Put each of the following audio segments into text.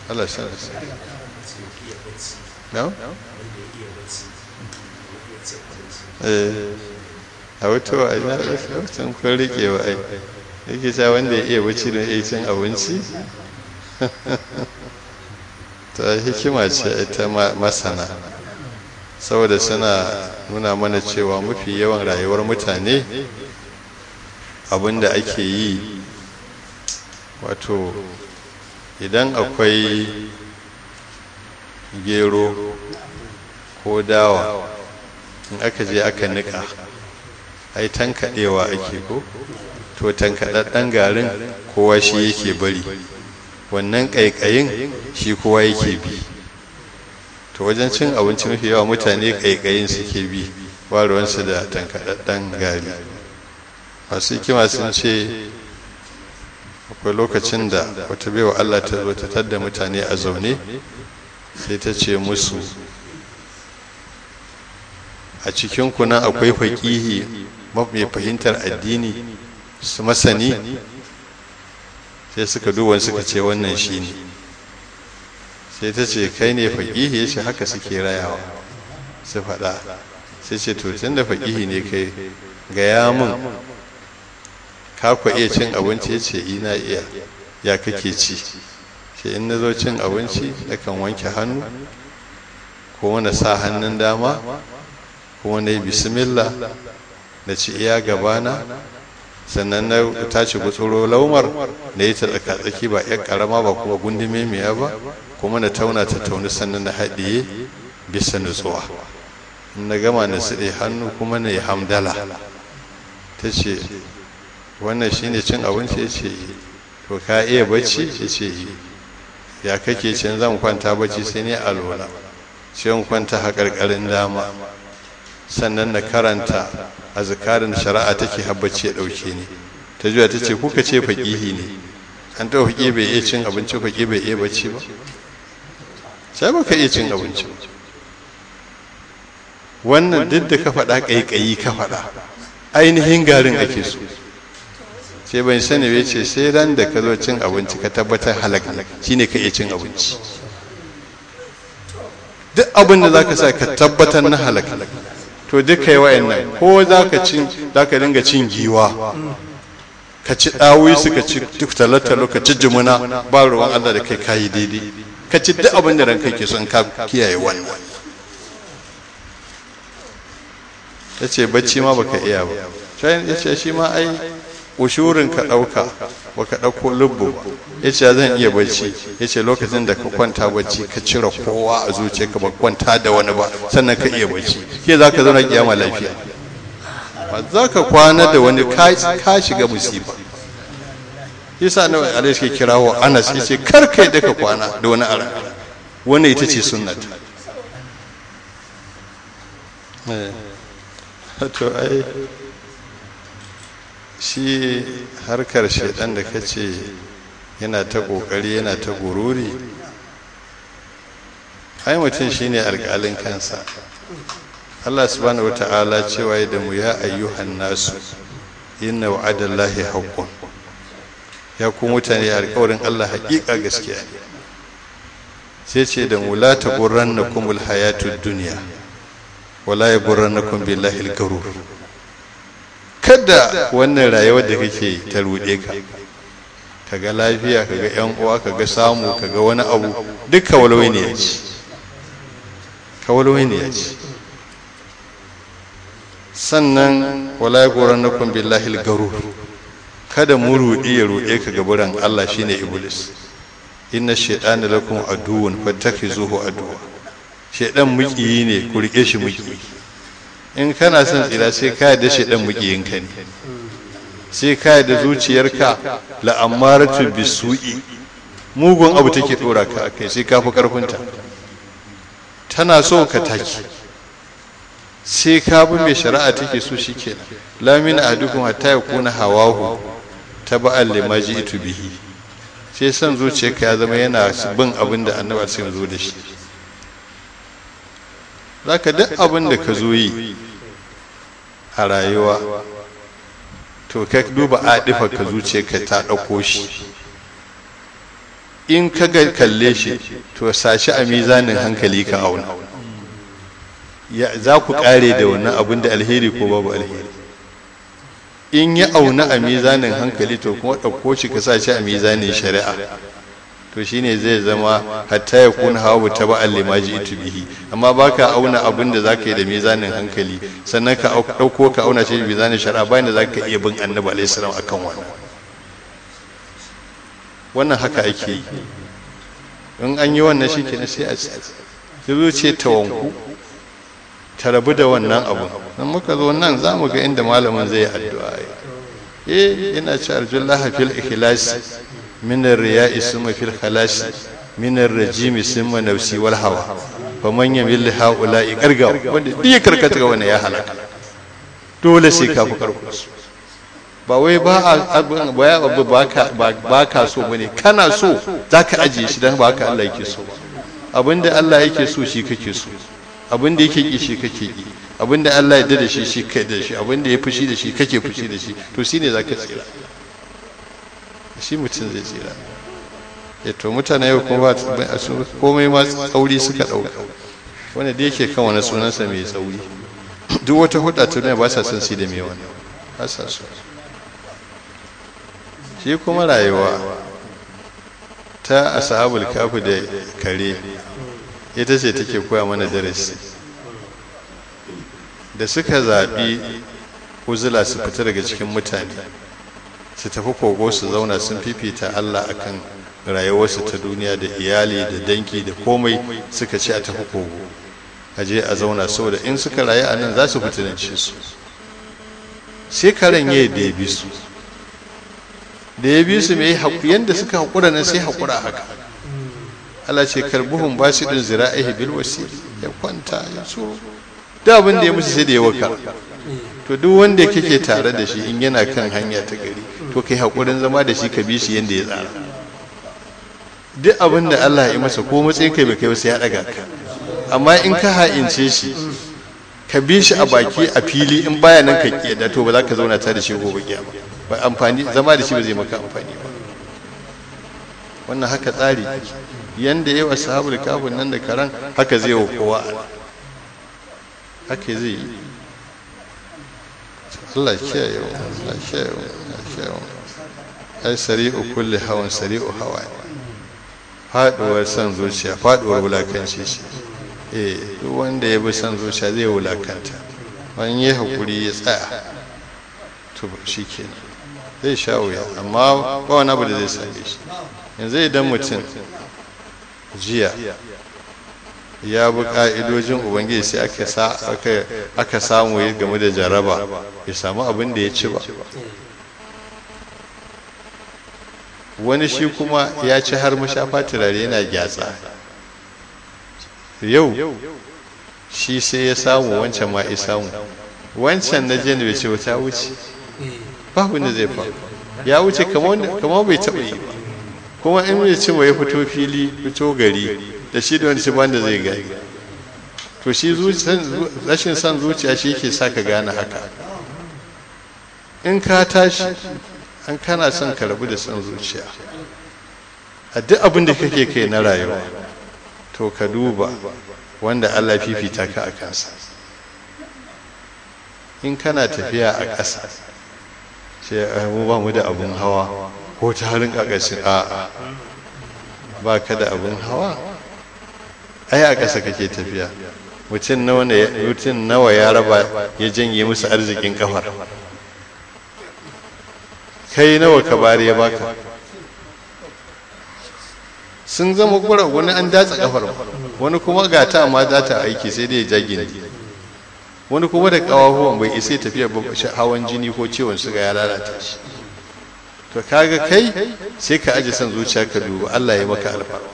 Allah sa no eh a wato a ina sun kun rike wa ai yake cewa wanda ya iya bacci da ya cin abinci ta hikima ce ta masana saboda suna nuna mana cewa mafi yawan rayuwar mutane abinda ake yi wato idan akwai gero ko dawa in aka je aka nika ai tankaɗewa ake ko to tankaɗaɗɗen garin kowa shi yake bari wannan ƙaiƙayin shi kowa yake bi to wajen cin abinci mafi yawa mutane ƙaiƙayin suke bi ba ruwansu da tankaɗaɗɗen gari masu hikima sun ce akwai lokacin da wata baiwa Allah ta zo ta tadda mutane a zaune sai ta ce musu a cikin kunan akwai faƙihi mai fahimtar addini su masani sai suka duban suka ce wannan shi ne sai ta ce kai ne faƙihi ya ce haka suke rayawa su faɗa sai ce to tun da faƙihi ne kai gaya mun ka ku iya cin abinci ya ce ina iya ya kake ci ce in na zo cin abinci nakan wanke hannu ko na sa hannun dama ko na yi bismillah na ci iya gabana sannan na tashi gutsuro laumar na yi ta tsaki ba yan karama ba kuma gundume miya ba kuma na tauna ta tauni sannan na haɗiye bisa nutsuwa in na gama na siɗe hannu kuma na yi hamdala ta ce wannan shine cin abinci ya ce to ka iya bacci ya ce ya kake cin zan kwanta bacci sai ne alola sai in kwanta haƙarƙarin dama sannan na karanta a zikarin shari'a take habbaci ya ɗauke ni ta juya ta ce kuka ce faƙihi ne an ta faƙi bai iya cin abinci faƙi bai iya bacci ba sai ba ka iya cin abinci wannan duk da ka faɗa ƙaiƙayi ka faɗa ainihin garin ake so sai ban sani bai ce sai ran da ka zo cin abinci ka tabbatar halak shine ka iya cin abinci duk abin da zaka sa ka tabbatar na halak to duka yi wa'annan ko zaka cin zaka dinga cin giwa ka ci dawisu ka ci talatalo ka ci jimuna ba ruwan Allah da kai kayi daidai ka ci duk abin da ranka ke son ka kiyaye wannan ya ce bacci ma baka iya ba ya ce shi ma ai ushurin ka ɗauka baka ɗauko lubbu ba ya ce zan iya bacci ya ce lokacin da ka kwanta bacci ka cire kowa a zuciya ka ba kwanta da wani ba sannan ka iya bacci ke za ka zauna kiyama lafiya ba za ka kwana da wani ka shiga musiba yasa na alai suke kirawo anas ya ce kar kai da ka kwana da wani ara wannan ita ce sunnata to ai shi harkar shaidan da ka ce yana ta kokari yana ta gururi ai mutum shine alƙalin kansa Allah subhanahu wata'ala cewa da mu ya ayyuhan nasu inna wa'adallahi haqqun ya ku mutane alƙawarin Allah haƙiƙa gaskiya ne sai ce da mu la taghurrannakumul hayatud dunya wala yaghurrannakum billahi al-garur kada wannan rayuwar da kake ta ruɗe ka kaga lafiya kaga yan uwa kaga samu kaga wani abu duka walwai ne ya ci ka walwai ne ya ci sannan wala ya goran na kun billahi garu kada mu ruɗe ya ruɗe ka gaburan Allah shine iblis inna shaytana lakum aduwwun fattakhizuhu aduwwa shaydan muƙiyi ne ku rike shi muƙiyi in kana son tsira sai ka yarda shaidan mukiyinka ne sai ka yarda zuciyarka la'amaratu bisu'i mugun abu take dora ka akai sai ka fi karfinta tana so ka taki sai ka bi mai shari'a take so shikenan la min ahadukum hatta yakuna hawahu taba'an lima ji'tu bihi sai son zuciyarka ya zama yana bin abin da annabi sai zo da shi zaka duk abin da ka zo yi a rayuwa to ka duba adifa ka zuce ka ta ɗauko shi in ka ga kalle shi to sashi a mizanin hankali ka auna za ku kare da wannan abin da alheri ko babu alheri in ya auna a mizanin hankali to kuma ɗauko shi ka sa shi a mizanin shari'a to shine zai zama hatta ya kuna hawa ta ba limaji itu bihi amma baka auna abin da zaka yi da mizanin hankali sannan ka ɗauko ka auna shi da mizanin shari'a bayan da zaka iya bin annabi alaihi salam akan wannan wannan haka ake yi in an yi wannan shi kenan sai a zuzo ce ta wanku ta rabu da wannan abu nan muka zo nan za mu ga inda malamin zai addu'a eh yana ce arjullah fil ikhlas min ar-riya'i summa fil khalas min ar-rajimi summa nafsi wal hawa fa man yamil haula'i qarga wanda duk ya karkata ga wannan ya halaka dole sai ka fi karko su ba wai ba a abu ba ka so bane kana so zaka ajiye shi dan ba ka Allah yake so abinda Allah yake so shi kake so abinda yake ki shi kake ki abinda Allah ya da shi shi kai da shi abinda ya fushi da shi kake fushi da shi to shine zaka tsira shi mutum zai tsira ya to mutane yau kuma komai ma tsauri suka dauka wanda da yake kan wani sunansa mai tsauri duk wata hudda ta duniya ba sa son si da mai wani ba sa so shi kuma rayuwa ta ashabul kafi da kare ita ce take koya mana darasi da suka zaɓi uzula su fita daga cikin mutane su tafi kogo su zauna sun fifita Allah akan rayuwarsu ta duniya da iyali da danki da komai suka ce a tafi kogo a je a zauna saboda in suka rayu a nan za su fitinance su sai karen ya da ya bi su da ya bi su mai yadda suka haƙura nan sai haƙura haka Allah ce karbuhun ba su ɗin zira'ihi bil wasiri ya kwanta ya tsoro da abin da ya musu sai da ya wakar to duk wanda kake tare da shi in yana kan hanya ta gari to kai haƙurin zama da shi ka bi shi yadda ya tsara duk abin da Allah ya masa ko matsayin kai bai kai sai ya ɗaga ka amma in ka ha'ince shi ka bi shi a baki a fili in baya nan ka kiyada to ba za ka zauna tare da shi gobe kiyama ba amfani zama da shi ba zai maka amfani ba wannan haka tsari yanda yawa sahabul kafin nan da karan haka zai wa kowa haka zai yi Allah kiyaye wa Allah kiyaye wa Allah kiyaye wa ai sari'u kulli hawan sari'u hawa faduwar san zuciya faduwar wulakanci shi eh duk wanda ya bi san zuciya zai wulakanta wani ya hakuri ya tsaya to shi kenan zai sha wuya amma ba wani abu da zai same shi yanzu idan mutum jiya ya bi ka'idojin ubangiji sai aka samu ya game da jaraba ya samu abin da ya ci ba wani shi kuma ya ci har mashafa turare yana gyatsa yau shi sai ya samu wancan ma ya samu wancan na jiya bai ce wata wuce babu da zai faru ya wuce kamar bai taɓa yi ba kuma in mai ce ya fito fili fito gari da shi da wani shi banda zai gani to shi rashin son zuciya shi yake sa ka gane haka in ka tashi an kana son ka rabu da son zuciya a duk abin da kake kai na rayuwa to ka duba wanda Allah fifita ka a kansa in kana tafiya a ƙasa sai mu ba mu da abun hawa ko ta harin ƙaƙashin a'a ba ka da abun hawa ai a ƙasa kake tafiya mutum nawa ya raba ya janye musu arzikin kafar kai nawa ka bari ya baka sun zama kura wani an datsa kafar wani kuma ga ta amma za ta aiki sai dai ya jage ne wani kuma da kawahuwan bai isa tafiya hawan jini ko ciwon suga ya lalata shi to kaga kai sai ka aje son zuciya ka duba Allah ya maka alfarma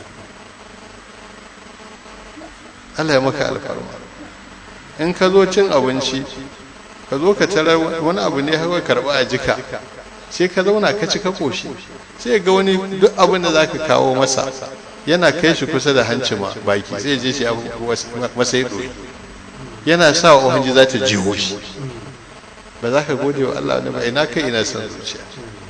Allah ya maka alfarma in ka zo cin abinci ka zo ka tarar wani abu ne hawa karba a jika sai ka zauna ka ci ka koshi sai ga wani duk abin da zaka kawo masa yana kai shi kusa da hanci ma baki sai je shi masa ya ɗoyi yana sa wa hanji za ta jiho shi ba za ka gode wa Allah ne ba ina kai ina son zuciya to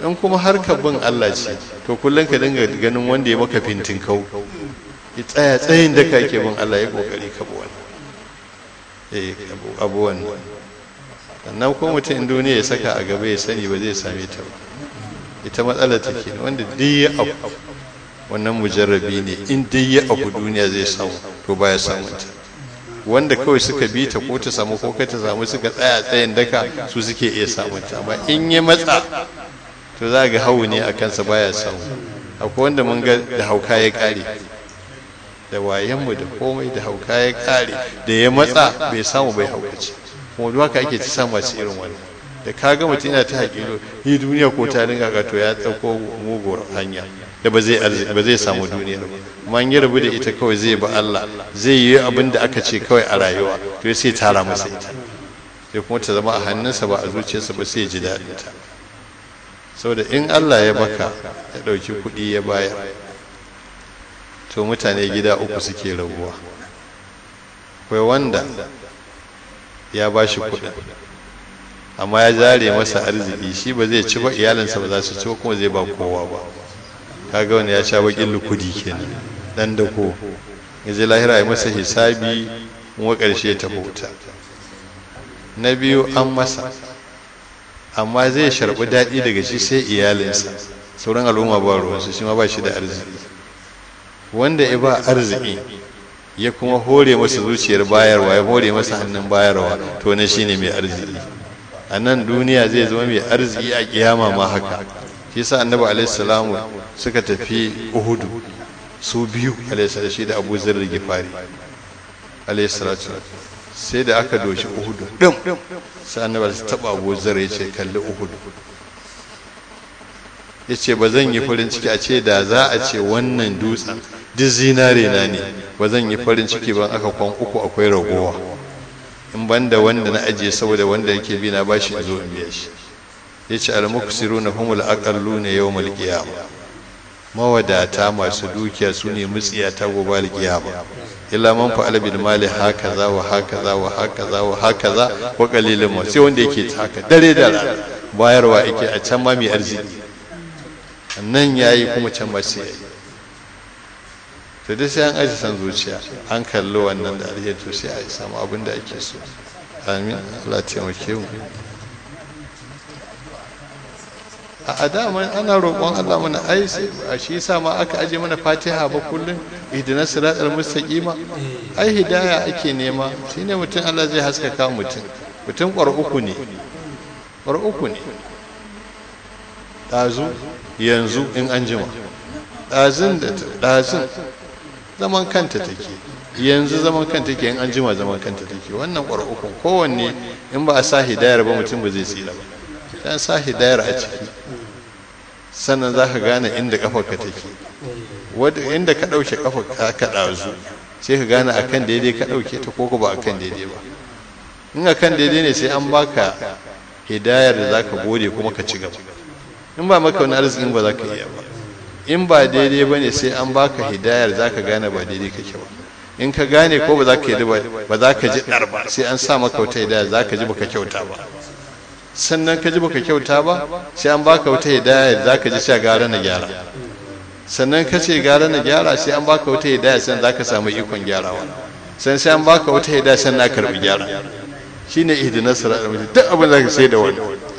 in kuma harkar bin Allah ce to kullum ka dinga ganin wanda ya maka fintin kau ya tsaya tsayin da ka ke bin Allah ya kokari ka bi wannan eh abu wannan sannan ko mutum in duniya ya saka a gaba ya sani ba zai same ta ba ita matsalar take wanda duk ya abu wannan mujarrabi ne in dai ya abu duniya zai samu to baya samun ta wanda kawai suka bi ta ko ta samu ko ka ta samu suka tsaya tsayin daka su suke iya samun ta amma in ya matsa to za ga hawu ne a kansa baya samu akwai wanda mun ga da hauka ya kare da wayanmu da komai da hauka ya kare da ya matsa bai samu bai haukace kuma duk haka ake ci sa masu irin wannan da ka ga mutum yana ta haƙilo ni duniya ko ta dinga ga to ya tsako muguwar hanya da ba zai ba zai samu duniya ba amma in ya rabu da ita kawai zai ba Allah zai yi abin da aka ce kawai a rayuwa to sai tara masa ita sai kuma ta zama a hannunsa ba a zuciyarsa ba sai ya ji daɗin ta saboda in Allah ya baka ya ɗauki kuɗi ya bayar to mutane gida uku suke rabuwa akwai wanda ya ba shi kuɗin amma ya zare masa arziki shi ba zai ci ba iyalinsa ba za su ci ba kuma zai ba kowa ba kaga wani ya sha bakin lukudi kenan dan da ko yaje lahira ya masa hisabi kuma karshe ta bauta na biyu an masa amma zai sharbi daɗi daga shi sai iyalinsa sauran al'umma ba ruwansu shi ma ba shi da arziki wanda ya ba arziki ya kuma hore masa zuciyar bayarwa ya hore masa hannun bayarwa to na shine mai arziki a nan duniya zai zama mai arziki a kiyama ma haka shi yasa annabi alaihi suka tafi uhudu su biyu alaihi shi da abu zar gifari alaihi sai da aka doshi uhudu dim sai annabi su taba abu zar ya ce kalli uhudu ya ce ba zan yi farin ciki a ce da za a ce wannan dutsen duk zinare na ne ba zan yi farin ciki ban aka kwan uku akwai ragowa in banda wanda na ajiye saboda wanda yake bi na bashi in zo in biya shi ya ce almuksiru na humul aƙallu ne yau malƙiyama mawadata masu dukiya su ne mutsiyata gobe alƙiyama illa man fa'ala bil mali hakaza wa hakaza wa hakaza wa hakaza wa qalilun ma sai wanda yake haka dare da rana bayarwa yake a can ma mai arziki nan yayi kuma can ba sai yayi to dai sai an aji san zuciya an kalli wannan da alheri to sai a samu abin da ake so amin Allah taimake mu a dama ana roƙon Allah mana ai a shi yasa ma aka aje mana Fatiha ba kullun ihdinas siratal mustaqima ai hidaya ake nema shine mutum Allah zai haskaka mutum mutum ƙwar uku ne ƙwar uku ne ɗazu yanzu in an jima ɗazun da ɗazun zaman kanta take yanzu zaman kanta take in an jima zaman kanta take wannan ƙwar uku kowanne in ba a sa hidayar ba mutum ba zai tsira ba dan sa hidayar a ciki sannan za ka gane inda kafarka take wadda inda ka ɗauke kafarka ka ɗazu sai ka gane akan daidai ka ɗauke ta ko ba akan daidai ba in akan daidai ne sai an baka hidayar da za ka gode kuma ka ci gaba in ba maka wani arzikin ba za ka iya ba in ba daidai ba ne sai an baka hidayar za ka gane ba daidai kake ba in ka gane ko ba za ka yi ba za ka ji ɗar ba sai an sa maka wata hidayar za ka ji baka kyauta ba sannan ka ji baka kyauta ba sai an baka wata hidaya za ka ji sha gara na gyara sannan ka ce gara na gyara sai an baka wata hidaya sannan za ka samu ikon gyarawa sannan sai an baka wata hidaya sannan na karbi gyara shine ihdinas siratal mustaqim duk abin da ka sai da wani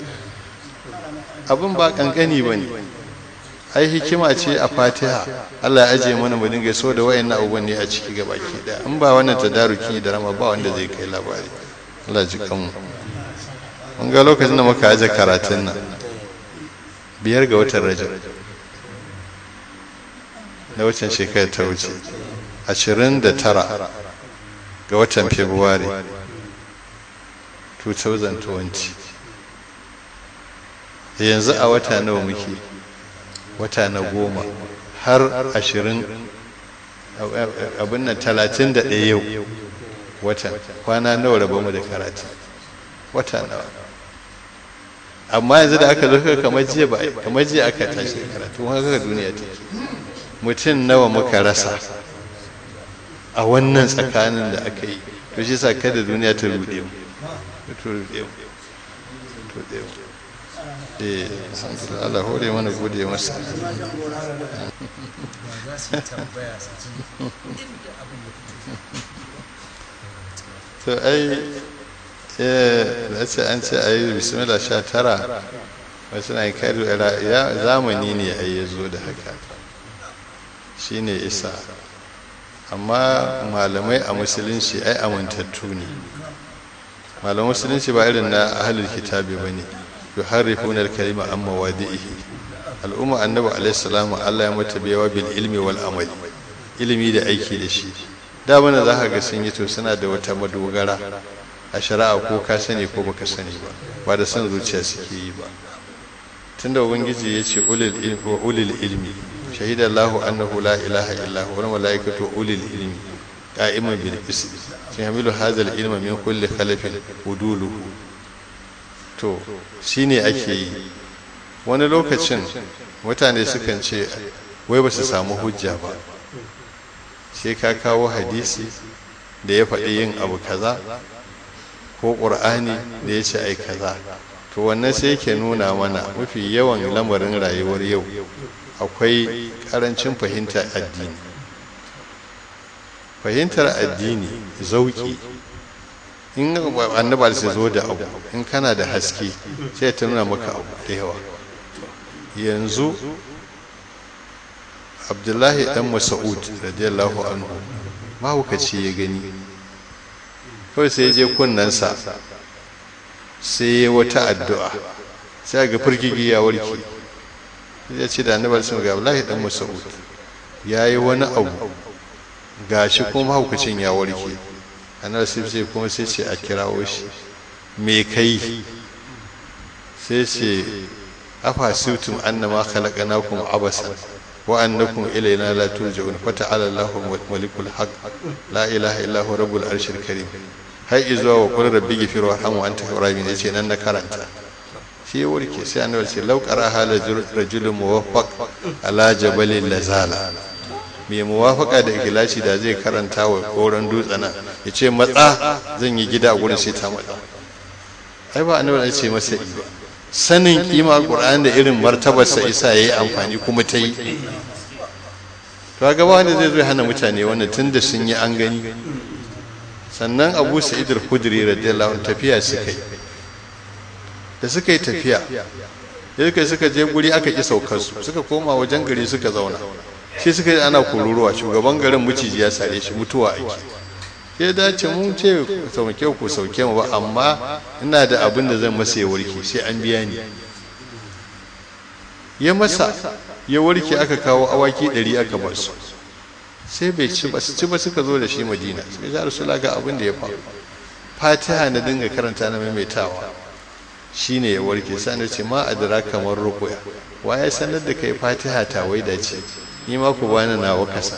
abin ba kankani bane ai hikima ce a Fatiha Allah ya aje mana mu dinga so da wayannan abubuwan ne a ciki gaba ki da in ba wannan tadaruki da rama ba wanda zai kai labari Allah ji kanmu mun ga lokacin da muka aje karatun nan biyar ga watan rajab na watan shekara ta wuce ashirin da tara ga watan february 2020 yanzu a wata nawa muke wata na goma har ashirin abin nan talatin da ɗaya yau watan kwana nawa raba mu da karatu wata nawa amma yanzu da aka zo kamar jiya ba kamar jiya aka tashi karatu haka duniya take mutum nawa muka rasa a wannan tsakanin da aka yi to shi sa kada duniya ta rude mu to rude mu to rude mu eh Allah hore mana gode masa za su tambaya su ji inda abin ya fito to ai eh da ce an ce ayi bismillah sha tara wasu na kai ya zamani ne ai ya zo da haka shine isa amma malamai a musulunci ai amintattu ne malaman musulunci ba irin na ahlul kitabi bane yuharrifuna al-kalima amma wadi'ihi al'umma annabi alaihi salamu Allah ya mata biyawa bil ilmi wal amali ilimi da aiki da shi da bana za ka ga sun yi to suna da wata madogara a shari'a ko ka sani ko baka sani ba ba da son zuciya suke yi ba tunda ubangiji ya ce ulil ilmi wa ulil ilmi shahida Allahu annahu la ilaha illa huwa wal malaikatu ulil ilmi qa'iman bil qist yahmilu hadha al ilma min kulli khalafin uduluhu to shine ake yi wani lokacin mutane sukan ce wai ba su samu hujja ba sai ka kawo hadisi da ya faɗi yin abu kaza ko ƙur'ani da ya ce ai kaza to wannan sai yake nuna mana mafi yawan lamarin rayuwar yau akwai ƙarancin fahimtar addini fahimtar addini zauki in annabar sai zo da abu in kana da haske sai ta nuna maka abu da yawa yanzu abdullahi dan mas'ud radiyallahu anhu mahaukaci ya gani kawai sai ya je kunnensa sai ya wata addu'a sai ga firgigi ya warke ya ce da annabar sun ga abdullahi dan mas'ud ya yi wani abu gashi kuma mahaukacin ya warke annabar sai ce kuma sai ce a kirawo shi me kai sai ce afa situm annama khalaqnakum abasan wa annakum ilayna la turja'un fa ta'ala Allahu malikul haq la ilaha illa huwa rabbul arshil karim har izuwa wa qul rabbi ghfir warham wa anta rahim yace nan na karanta shi ya warke sai annabi ce law qara hala rajulun muwaffaq ala jabalin lazala mai muwafaka da ikhlasi da zai karanta wa koran dutsana yace matsa zan yi gida a gurin sai ta matsa ai ba annabi ya ce masa ba sanin kima Qur'an da irin martabarsa isa yayi amfani kuma ta yi to ga wanda zai zo hana mutane wannan tunda sun yi an gani sannan Abu Sa'id al-Khudri radiyallahu anhu tafiya suka yi da suka yi tafiya yake suka je guri aka ki saukar su suka koma wajen gari suka zauna sai suka yi ana kururuwa shugaban garin muciji ya sare shi mutuwa ake ya dace mun ce sauke ku sauke mu ba amma ina da abin da zan masa ya warke sai an biya ni ya masa ya warke aka kawo awaki ɗari aka ba su sai bai ci ba su ci ba suka zo da shi madina suka ji rasulullah ga abin da ya faru fatiha na dinga karanta na maimaitawa shine ya warke sai na ce ma adara kamar rukuya wa ya sanar da kai fatiha ta waida ce ni ma ku bani nawa kasa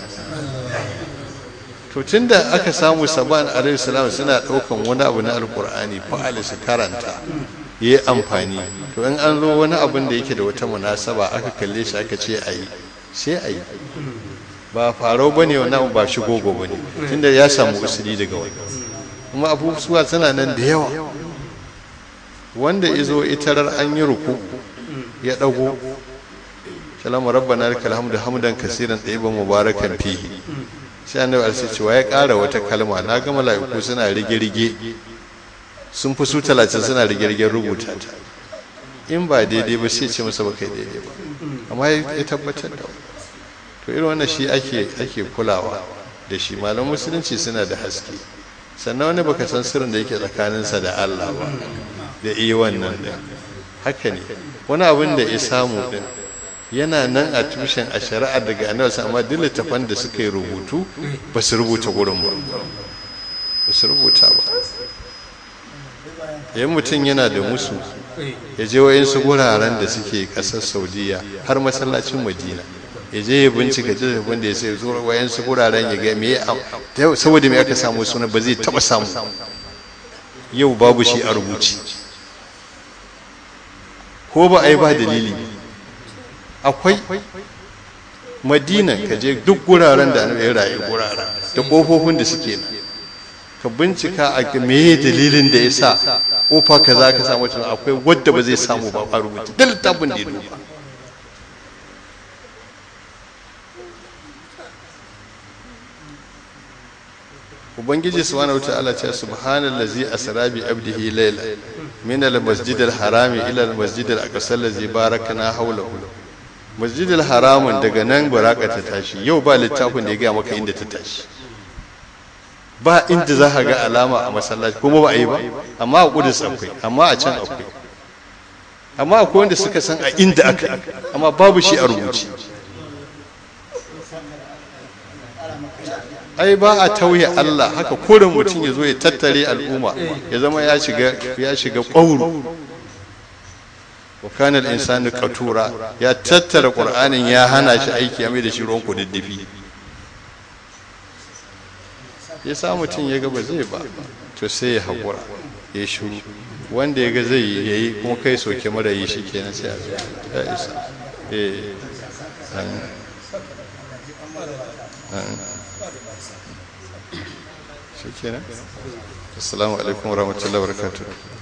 to tunda aka samu saban alaihi salam suna daukan wani abu na alkur'ani fa'ali su karanta yayi amfani to in an zo wani abin da yake da wata munasaba aka kalle shi aka ce ayi sai ayi ba farau bane wannan ba shi gogo bane tunda ya samu usuli daga wani kuma abubuwa suna nan da yawa wanda izo itarar an yi ruku ya dago salamu rabbana lakal hamdu hamdan kaseeran tayyiban mubarakan fihi sai annabi alaihi cewa ya ƙara wata kalma na ga mala'iku suna rige-rige sun fi su talatin suna rige-rigen rubuta ta in ba daidai ba sai ce masa ba kai daidai ba amma ya tabbatar da to irin wannan shi ake ake kulawa da shi malam musulunci suna da haske sannan wani baka san sirrin da yake tsakaninsa da Allah ba da iya wannan din haka ne wani abin da ya samu din yana nan a tushen a shari'ar daga annabi amma duk littafan da suka yi rubutu ba su rubuta gurin ba ba su rubuta ba yayin mutum yana da musu ya je wayansu guraren da suke kasar saudiya har masallacin madina ya je ya bincika littafin da ya sai zuwa wayansu guraren ya ga me saboda me aka samu suna ba zai taba samu yau babu shi a rubuci ko ba a yi ba dalili akwai madina ka je duk guraren da ya rayu guraren da kofofin da suke nan ka bincika a meye dalilin da ya sa kofa kaza ka samu tun akwai wadda ba zai samu ba a rubuta da littafin da ya duba ubangiji subhanahu wataala ce subhanallazi asra bi abdihi layla min al-masjid al-haram ila al-masjid al-aqsa allazi barakna hawlahu masjid al-haram daga nan baraka ta tashi yau ba littafin da ya ga maka inda ta tashi ba inda za ka ga alama a masallaci kuma ba a yi ba amma a kudus akwai amma a can akwai amma akwai wanda suka san a inda aka yi amma babu shi a rubuce ai ba a tauye Allah haka koren mutum ya zo ya tattare al'umma ya zama ya shiga ya shiga ƙwauru wa kana al-insanu qatura ya tattara qur'anin ya hana shi aiki ya mai da shi ruwan kududdufi ya sa mutum ya ga ba zai ba to sai ya haƙura ya shiru wanda ya ga zai yi kuma kai soke mara yi shi kenan sai a ya isa eh shi kenan assalamu alaikum warahmatullahi wabarakatuh